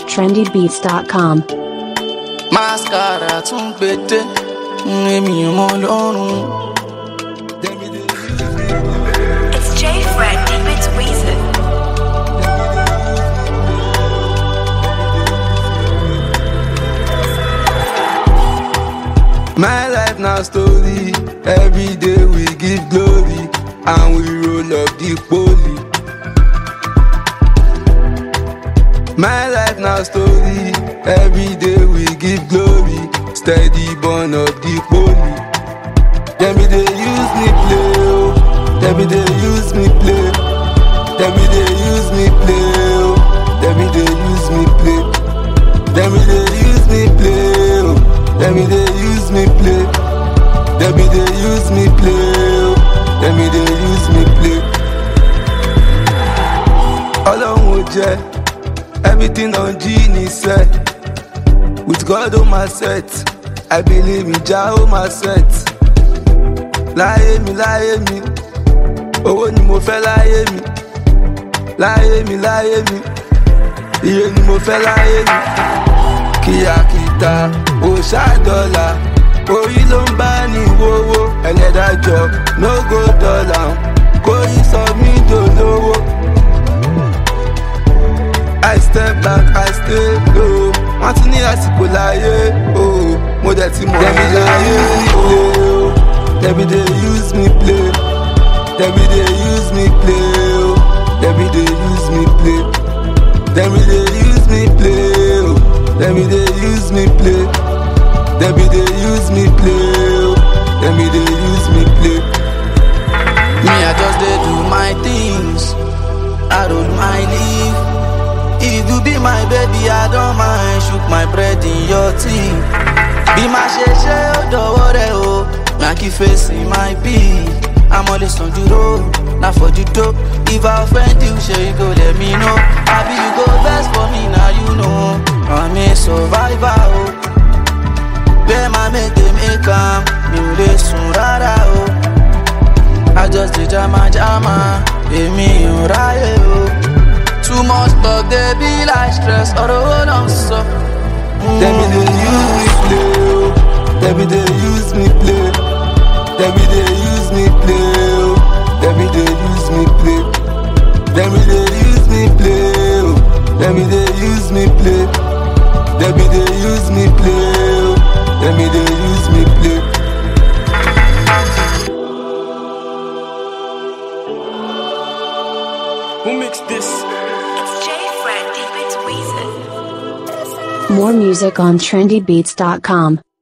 trendybeats.com. mascara tún gbèdé èmi ò mọ lọ́rùn. It's J Fred Deep It's Weezer. My life now story. Every day we give glory and we roll up the poly. My life now story. Every day we give glory. Steady burn up the poly. Them be they use me play. oh. Them be they use me play. Them be they use me play. oh. Them be they use me play. Them be they use me play. oh. Them be they use me play. Them be they use me play. oh. Them be they use me play. Ọlọ́run ò jẹ́ everything on G ní set. With God on my set, I believe in Jah on my set. Láyé mi, láyé mi, owó ni mo fẹ́ láyé mi. Láyé mi, láyé mi, iye ni mo fẹ́ láyé mi. Kìyàkìtà, òòṣà dọ́là, orí ló ń bá ní wówó. Ẹlẹ́dàjọ́, no go dọ́là, kórí sọ mí dolówó. I step back, I stay low. Wọ́n ti ní àsìkò láyé o. Mo dẹ̀ ti mọ̀ Dẹ̀bi dey use me play o. Dẹ̀bi dey use me play. Dẹ̀bi dey use me play o. Dẹ̀bi dey use me play. Dẹ̀bi dey use me play o. Dẹ̀bi dey use me play. Dẹ̀bi dey use me play o. Dẹ̀bi dey use me play. Me, I just dey do my things. I roll my leaf. If you be my baby, I don't mind. Shook my bread in your teeth. Bí máa ṣe ṣe ó dọ̀wọ́ rẹ̀ o. Yankee face my beat. I'm always on the road, not for the dope. If I offend you, sure you go let me know. Happy you go best for me, now you know. I'm a survivor, oh. Bẹ́ẹ̀ máa make them make am, mi ò lè sùn rárá o. I just dey jama jama, èmi ò ráyè o. Too much talk dey be like stress, ọ̀rọ̀ wo ló ń sọ? Them be they use me play, oh. Them be they use me play. Them be they use me play, oh. Them be they use me play. Them be they use me play, oh. Them be they use me play. Them be they use me play, oh. Them be they use me play. Who mix this? It's J Fred Deep It's Weezer. More music on trendybeats.com.